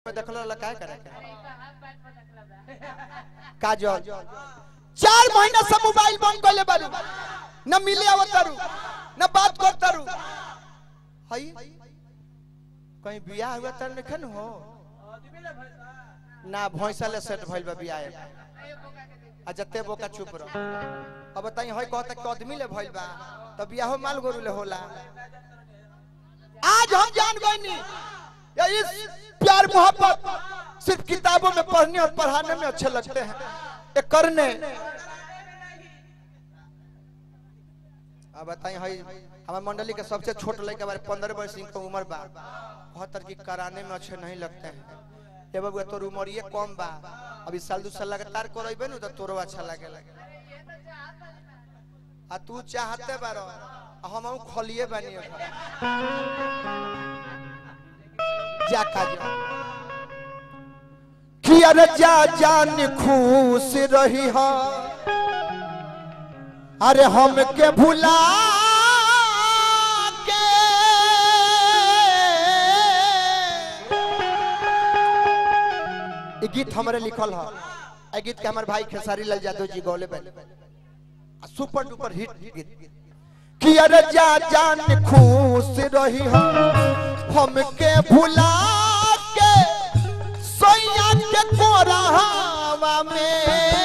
में देखल रहला काय करे काजल चार महीना से मोबाइल बंद कइले बारू न मिले आवतारू न बात करतारू हई कहीं बियाह हुआ तर नखन हो ना भैंसा ले सेट भइल बा बियाह आ जते बोका चुप रह अब बताई हई कहता कि आदमी ले भइल बा त बियाह माल गोरु ले होला आज हम जान गए या इस प्यार मोहब्बत सिर्फ किताबों में पढ़ने और पढ़ाने में अच्छे लगते हैं ये करने अब बताइए हई हमारे मंडली के सबसे छोट लड़का बारे पंद्रह वर्ष की उम्र बा कहतर की कराने में अच्छे नहीं लगते हैं ये बबुआ तोर उम्र ये कम बा अभी साल दू साल लगातार करबे नु तो तोरो अच्छा लगे लगे आ तू चाहते बारो हम हम खलिए बानी ओकरा। जा काज कि अरे जा जान खुश रही हा अरे हम के भुला के ई गीत हमरे लिखल है ए गीत के हमर भाई खेसारी लाल यादव जी गौले बन सुपर डुपर हिट गीत कि अरे जा जान खुश रही हम हमके भुला के सोया के कोरावा में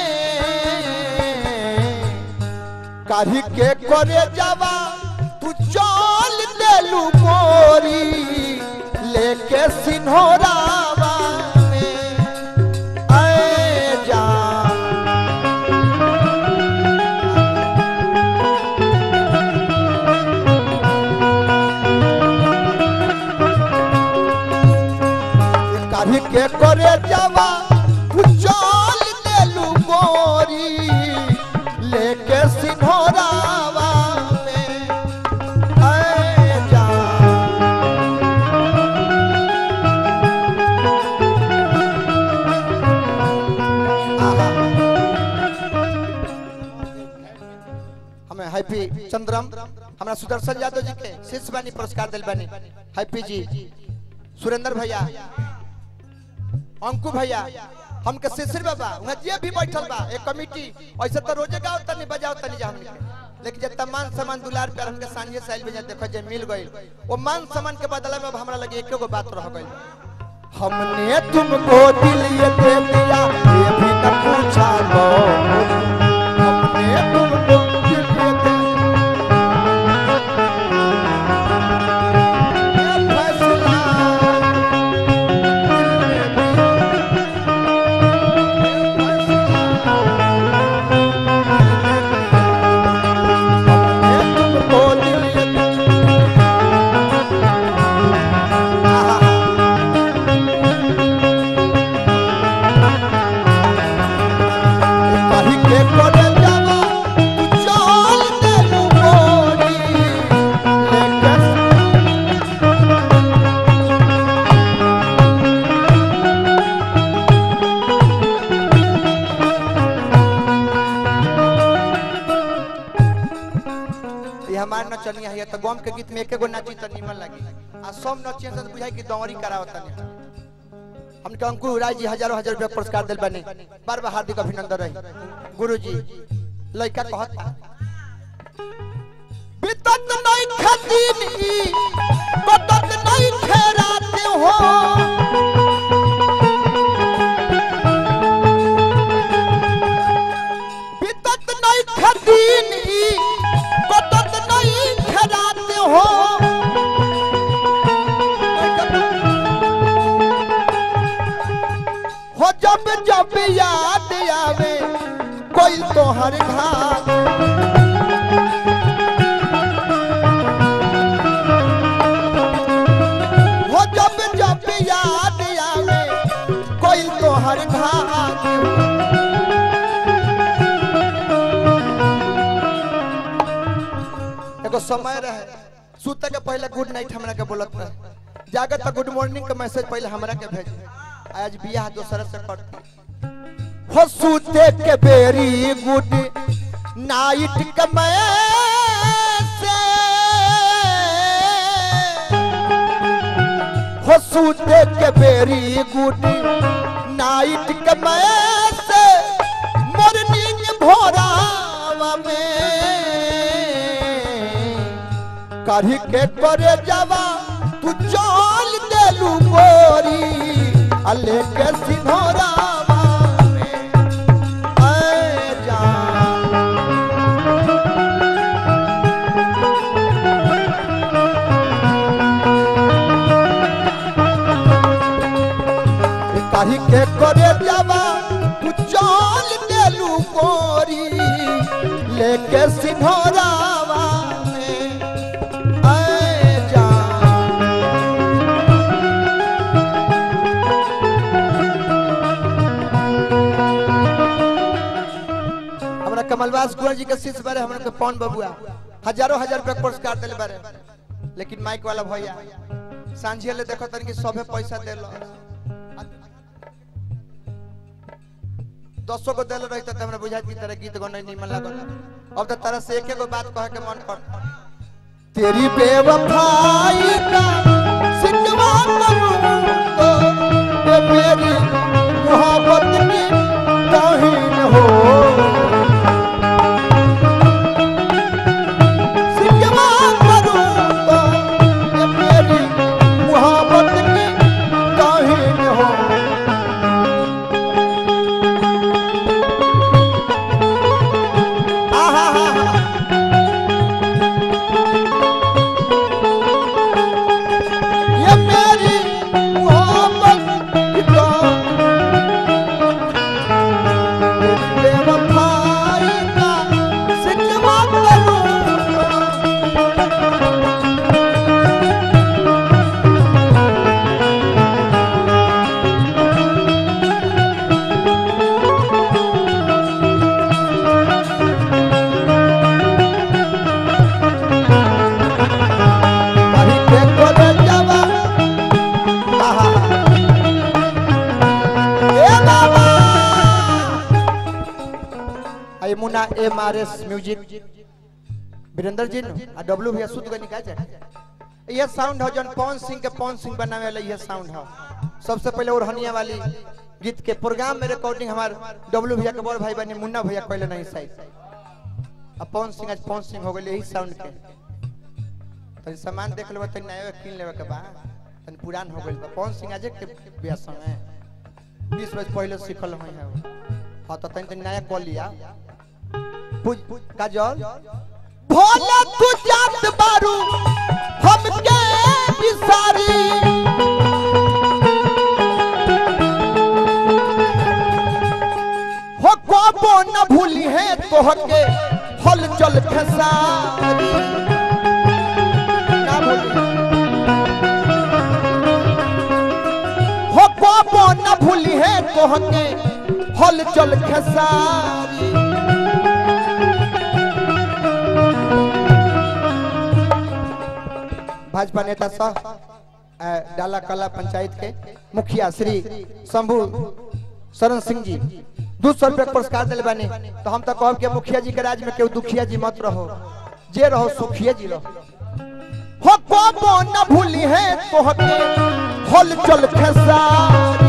काढ़ी के करे जावा तू चल देलू मोरी लेके सिन्होरावा में ऐ जान काढ़ी के करे जावा तू चल देलू मोरी लेके सिन्होरावा में ऐ जान आहा। हमें हैप्पी चंद्रम हमरा सुदर्शन यादव जी के शीर्ष बानी पुरस्कार दिल बानी हैप्पी जी सुरेंद्र भैया अंकु भैया हमके शिशिर बाबा वहाँ जे भी बैठल बा एक कमिटी ऐसे तो रोजे गाओ तनी बजाओ तनी जा हमनी के लेकिन जब तमान सामान दुलार प्यार हमके सांझे साइल में जा देखो जे मिल गइल वो मान सामान के बदला में अब हमरा लगे एक गो बात रह गइल हमने तुमको दिल ये दे दिया ये भी न पूछा लो हमने तुमको दिल ये दे ये फैसला दिल में भी ये हमार नचनिया है तो गम के गीत में एके गो नाची तो निमन लगी आ सब नचिया से बुझाई कि दौरी करावत नहीं हमके अंकुर राय जी हजारों हजार रुपया पुरस्कार दिल बने बार बार हार्दिक अभिनंदन रही गुरु जी लड़का कहता बितत नहीं खदीन ई बतत नहीं खेराते हो बितत नहीं खदीन ई बतत नहीं खेराते हो हो जब जब याद आवे कोई तोहर घाट हो जब जब याद आवे कोई तोहर घाट एगो समय रहे सुते के पहले गुड नाइट हमरा के बोलत रहे जागत तो गुड मॉर्निंग के मैसेज पहले हमरा के भेज आज बियाह दोसर से करती हो सूते के बेरी गुड नाइट के मैसेज हो हो सूते के बेरी गुडी नाइट के मैसे मॉर्निंग भोरावा में कढ़ी के करे जावा तू चल देलू गोरी अले के सिंहोरावा में ऐ जान काहे के करे जावा तू चल देलू गोरी लेके सिंहोरावा में ऐ जान हमरा कमलवास कुंवर जी के शिष्य बारे हमरा के पौन बबुआ हजारों हजार रुपया पुरस्कार दिले बारे लेकिन माइक वाला भैया सांझे ले देखो तन कि सभे पैसा देलो दसो को दिल रही तो हमरा बुझात की तरह गीत गौने निमन लागल अब तो तरह से एक एगो बात कहे के मन कर तेरी बेवफाई का सिकवा करूं तो ये मेरी मोहब्बत की तौहीन हो सिकवा करूं तो ये मेरी मोहब्बत की तौहीन हो आहा हा हा ये मेरी मोहब्बत की तो बेवफाई का सिकवा करूं कहीं के कोने जावा आहा ए बाबा आई Munna M R S music Virendra ji नु आ डब्ल्यू भैया सुध गनी का जाए ये साउंड हो जन पवन सिंह के पवन सिंह बनावे वाला ये साउंड हो सबसे पहले ओढ़निया वाली गीत के प्रोग्राम में रिकॉर्डिंग हमार डब्ल्यू भैया के बड़ भाई बने मुन्ना भैया कहले नहीं सही अब पवन सिंह आज पवन सिंह हो गए यही साउंड के तनी सामान देख लेबा तनी नया किन लेबा के बा तनी पुरान हो गइल बा पवन सिंह आज के बियाह समय 20 वर्ष पहले सीखल हई है हां तो तनी तनी नया कॉल लिया पूज काजल भोला तू जात बारू हम के बिसारी हो को न भूली है तोहके हल चल खेसारी ना भूली हो पापो न भूली है तोहके हल चल खेसारी भाजपा नेता सह अ, डाला कला पंचायत के मुखिया श्री शंभू शरण सिंह जी दू सौ रुपया के पुरस्कार दिले बानी तो हम तो कहब के मुखिया जी के राज में केहू दुखिया जी मत रहो जे रहो सुखिया जी रहो हो पापो न भूली है तोहके हल चल खेसारी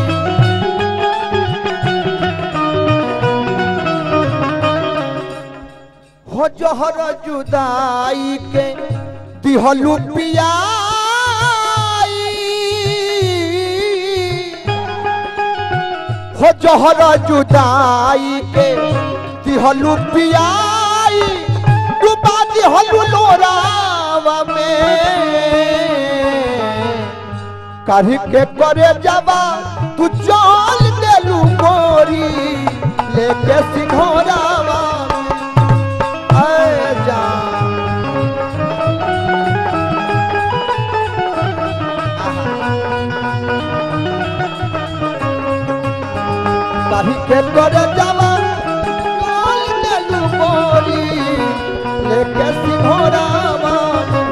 हो जहर जुदाई के दिहलू पियाई हो जहर जुदाई के दिहलू पियाई डुबा दिहलू लोरावा में काढ़ी के करे जावा तू चल देलू गोरी लेके सिंघोरावा में ऐ जान काढ़ी के करे जावा चल देलू गोरी लेके सिंघोरावा में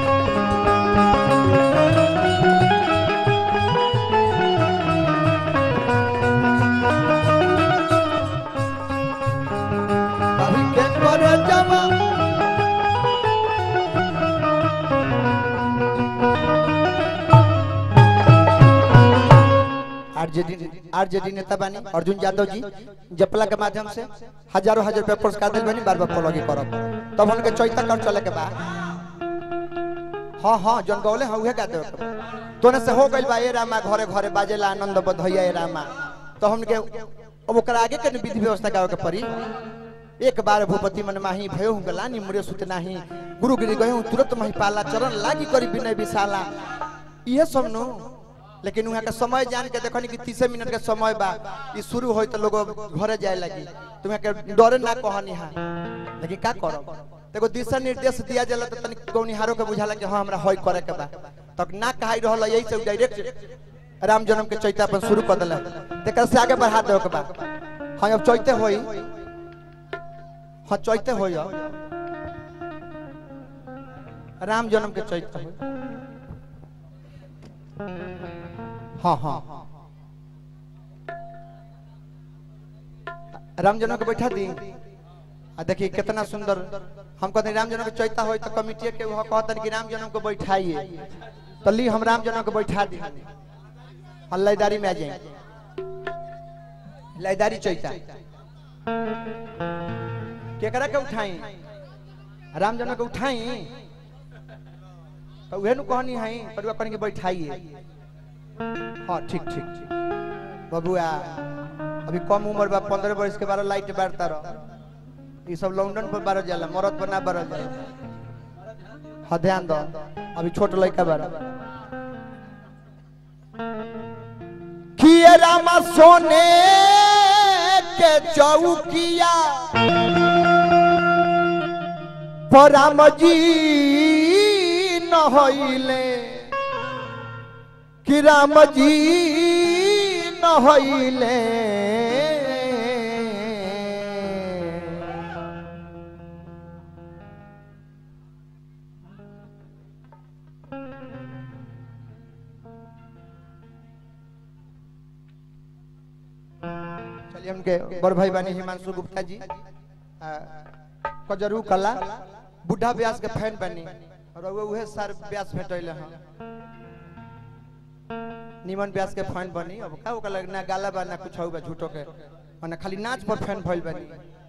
काढ़ी के करे जावा आरजेडी आरजेडी नेता बानी अर्जुन यादव जी जपला के माध्यम से हजारों हजार रुपया पुरस्कार दिल बानी बार बार फॉलो करब तब उनके चौथा कर चले के बा हाँ हाँ जन गौले हाँ उहे गा देवे के बा। तोने से हो गइल बा ए रामा घरे घरे बाजेला आनंद बधैया ए रामा तो हमके अब ओकरा आगे के न विधि व्यवस्था गावे के पड़ी एक बार भूपति मन माही भयो हूँ गलानी मुरे सुत नाही गुरु गिरी गए तुरंत मही पाला चरण लागी करी विनय विशाला ये सब नो लेकिन वहाँ के समय जान के देखनी कि तीसे मिनट के समय बा ई शुरू होई तो लोग घरे जाए लगी तुम्हें के डरे ना कहनी है लेकिन का करो देखो दिशा निर्देश दिया जाला तो तनिक गौनिहारों के बुझाला कि हाँ हमरा होई करे के बा तक ना कहाई रहल यही से डायरेक्ट राम जन्म के चैता अपन शुरू कर दिला तेकर से आगे बढ़ा देवे के बा हाँ अब चैते होई हाँ चैते होई अब। राम जन्म के चैते होई हाँ हाँ राम जन्म के बैठा दी आ देखिए कितना सुंदर हम कहते हैं राम जन्म के चैता होई तो कमिटी के वह कहतन कि राम जन्म को बैठाइए तो ली हम राम जन्म को बैठा दी हाँ लयदारी में आ जाए लयदारी चैता केकरा के उठाई राम जन्म के उठाई तो उहे नु कहनी है पर कहनी कि बैठाइए हाँ ठीक ठीक ठीक बबुआ अभी कम उम्र बा पंद्रह वर्ष के बारह लाइट बारता रह ये सब लंदन पर बारह जाला मरद पर ना बारह जाला हाँ ध्यान दो अभी छोट लड़का बारह किए रामा सोने के चौकिया पर राम जी न होइले कि राम जी न होइले चलिए उनके बड़ भाई बानी हिमांशु गुप्ता जी आ, कजरू कला बुढ़ा व्यास के फैन बनी और वो उहे सर व्यास भेटैले हैं निमन व्यास के फैन बनी अब का ओकरा लग ना गाला बा ना कुछ होगा झूठो के माने खाली नाच पर फैन भइल बनी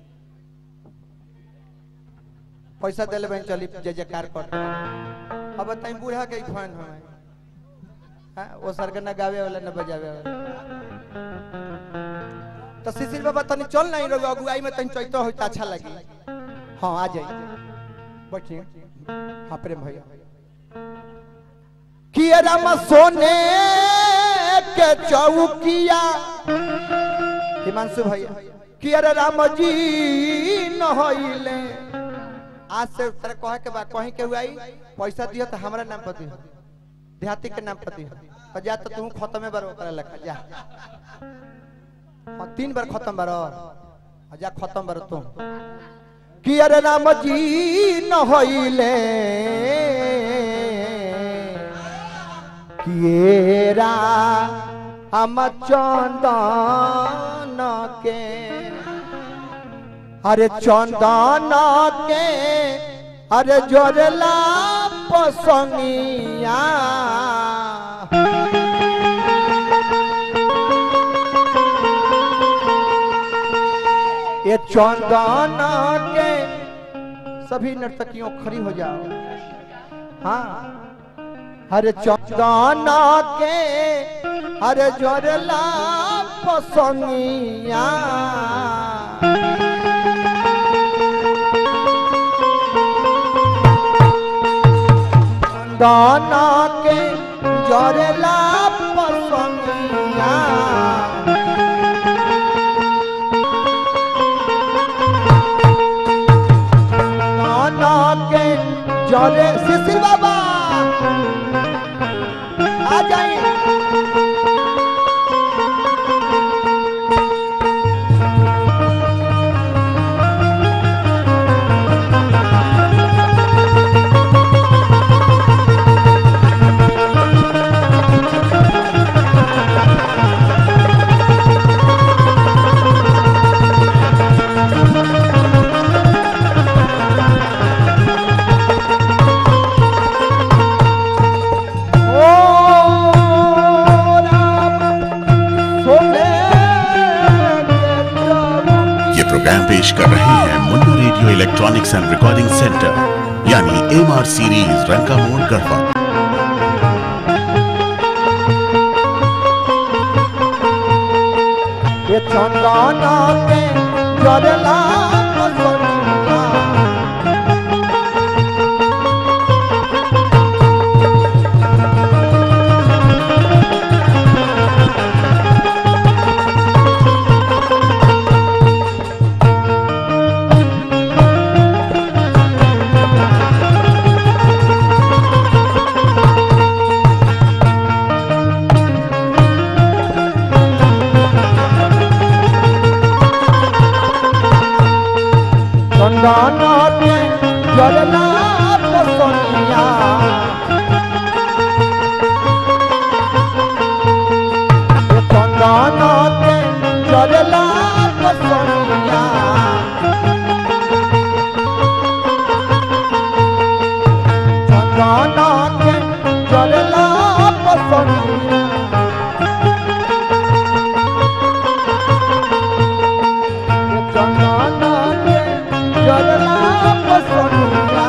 पैसा देले बहन चली जय जयकार कर अब बताई बूढ़ा के ही फैन है हाँ वो सर के ना गावे वाला ना बजावे वाला तो शिशिर बाबा तनी चल नहीं रहो अगुआई में तनी चैतो हो अच्छा लगी हाँ आ जाइए बैठिए हाँ प्रेम भैया किया राम सोने के चौकिया हिमांशु भैया किया रे राम जी न होइले आज से तेरे कहे के बा कहीं के हुआई पैसा दियो तो हमरा नाम पर दियो देहाती के नाम पर दियो तो जा तो तू खत्म बार ओकरा लखा जा हाँ तीन बार खत्म बार और जा खत्म बार तुम कि अरे राम जी न होइले किएरा हम चंदन के अरे चंदन के अरे जोरला पसंगिया ये चंदन के सभी नर्तकियों खड़ी हो जाओ हाँ हरे चंदन के हरे जोरला पसंगिया चंदन के जोरला पसंगिया नाना के जरे शिशिर बाबा आ जाइए ये प्रोग्राम पेश कर रहे हैं Munna radio electronics and recording centre यानी एम आर सीरीज रंका मोड़ गढ़वा ये चंदना के जरला पसंदिया चंदना के जरला पसंदिया ये चंदना के जरला पसंदिया चंदना के जरला पसंदिया ये चंदना के जरला पसंदिया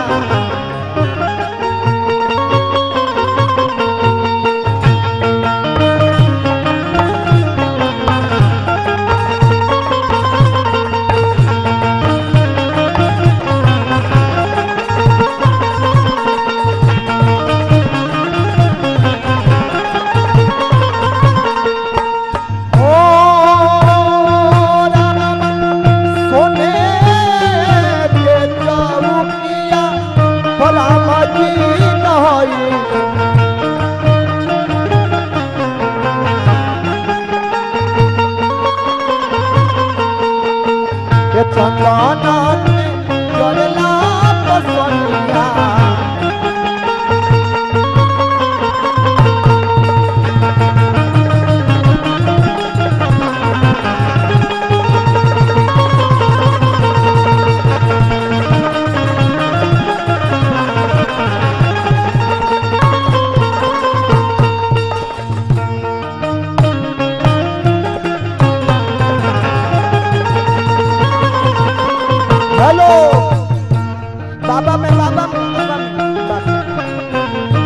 ओ राम सोने के चौकिया भला मजी नहई के चंदना के जरला पसंदिया हेलो बाबा में बाबा में बाबा में बाबा।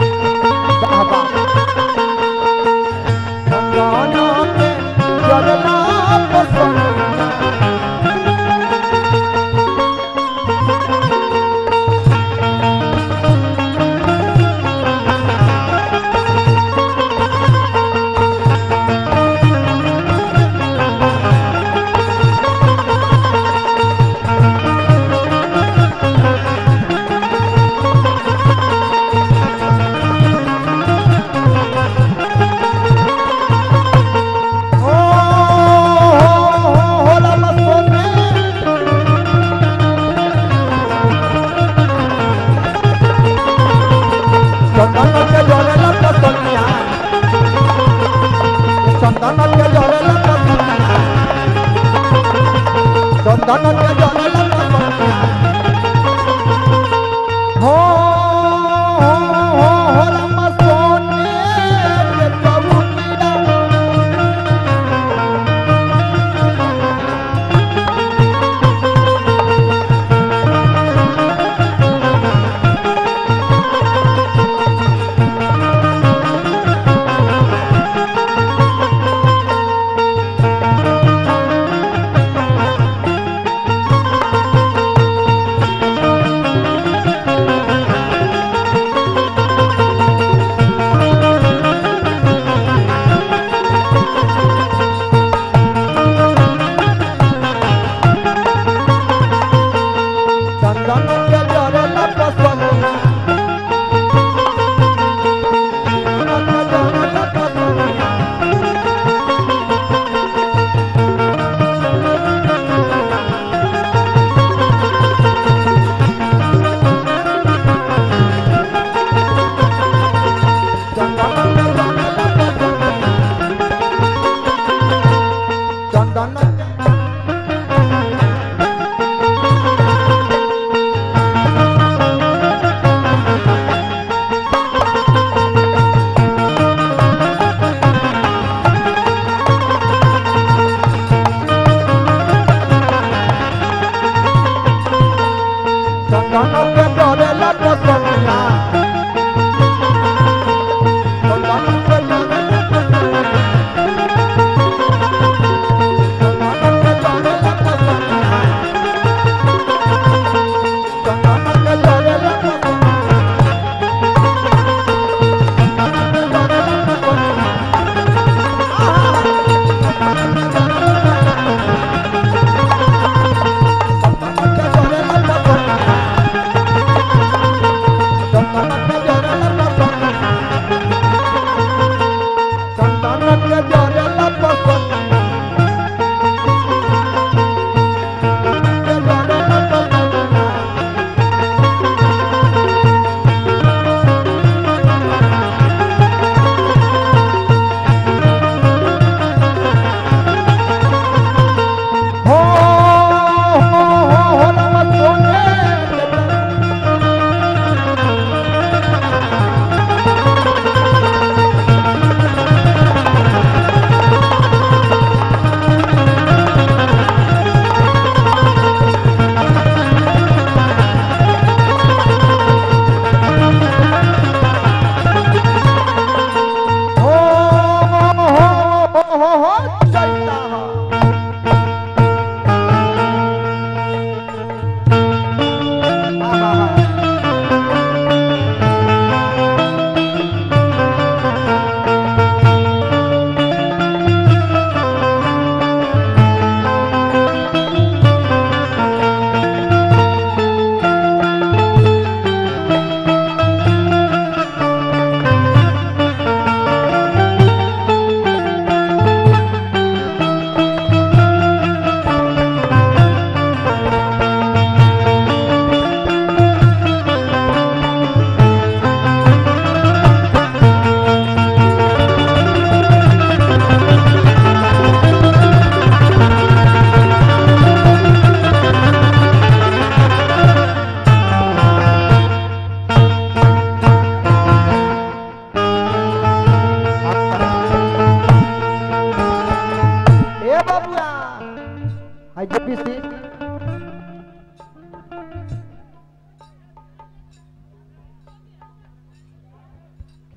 बाबा गंगाना के जरला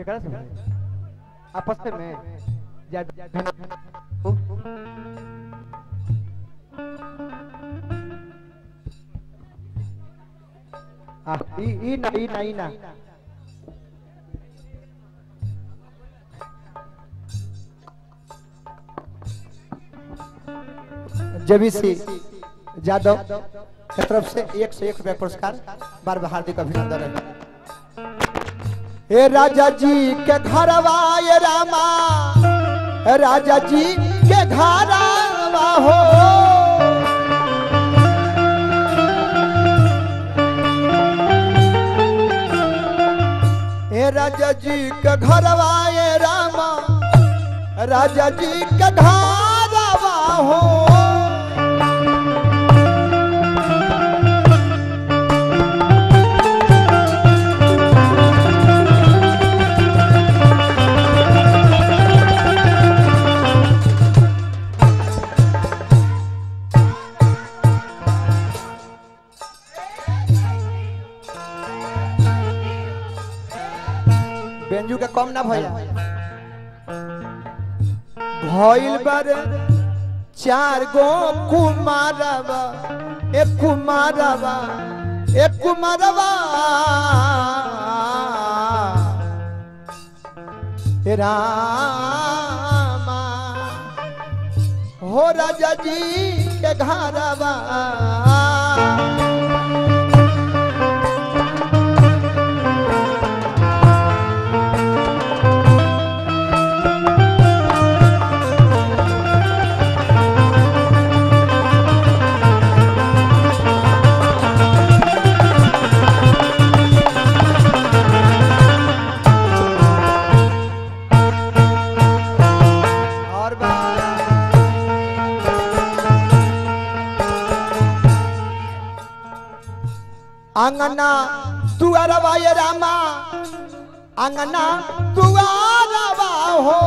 केकरा से आपस में जा आ ई ई ना ई ना ई ना जेबीसी यादव के तरफ से एक से एक रुपया पुरस्कार बार बार हार्दिक अभिनंदन है हे राजा जी के घरवा ये रामा हे राजा जी के घरवा हो हे राजा जी के घरवा ये रामा राजा जी के घरवा हो बेंजू के कम ना भैया भइल बारे चार गो कुमारवा एक कुमारवा एक कुमारवा हे रामा हो राजा जी के घरवा और आंगना दुआरवा ये रामा आंगना दुआरवा हो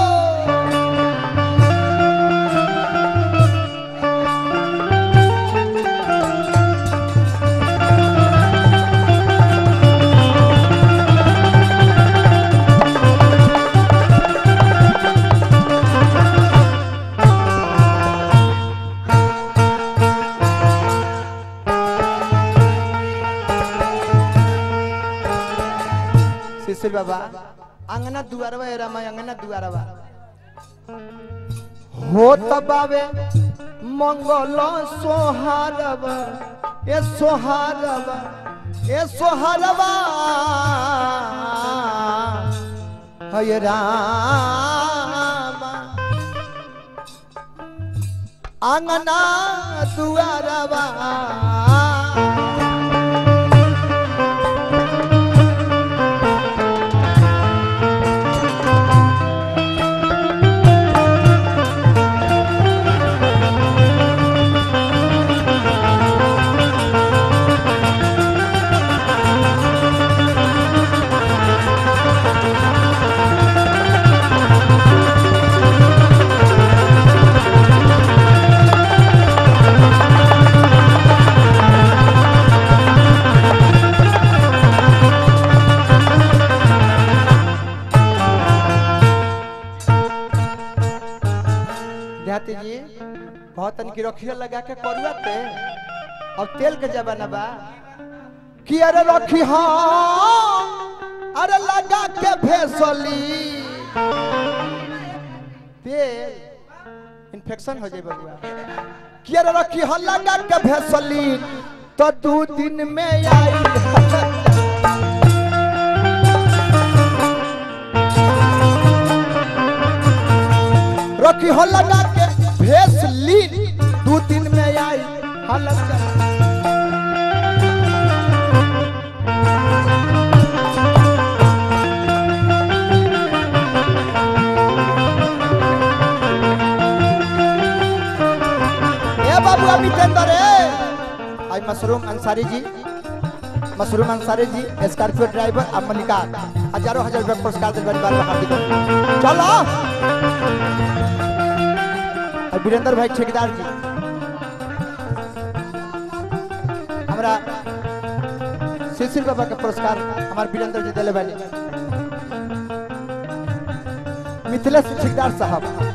शिशिर बाबा अंगना दुआरवा ए रामा अंगना दुआरवा हो तबावे मंगल सोहारवा ए सोहारवा ए सोहारवा हय रामा अंगना दुआरवा देहाती जी बहुत तनिक रखिया लगा के करुआ ते अब तेल के जमाना बा कि अरे रखी हाँ अरे लगा के भेसली तेल इन्फेक्शन हो जाए बबुआ कि अरे रखी हाँ लगा के भेसली तो दू दिन में आई रखी हो लगा के भेस ली दू दिन में आई हालत चल ए बाबू अभी टेंडर है आई मशरूम अंसारी जी मशरूम अंसारी जी स्कॉर्पियो ड्राइवर अब मलिका हजारों हजार रुपये पुरस्कार दे बार बार हार्दिक अभिनंदन। चलो और वीरेंद्र भाई ठेकेदार जी हमारा शिशिर बाबा के पुरस्कार हमारे वीरेंद्र जी दिले भाई मिथिलेश ठेकेदार साहब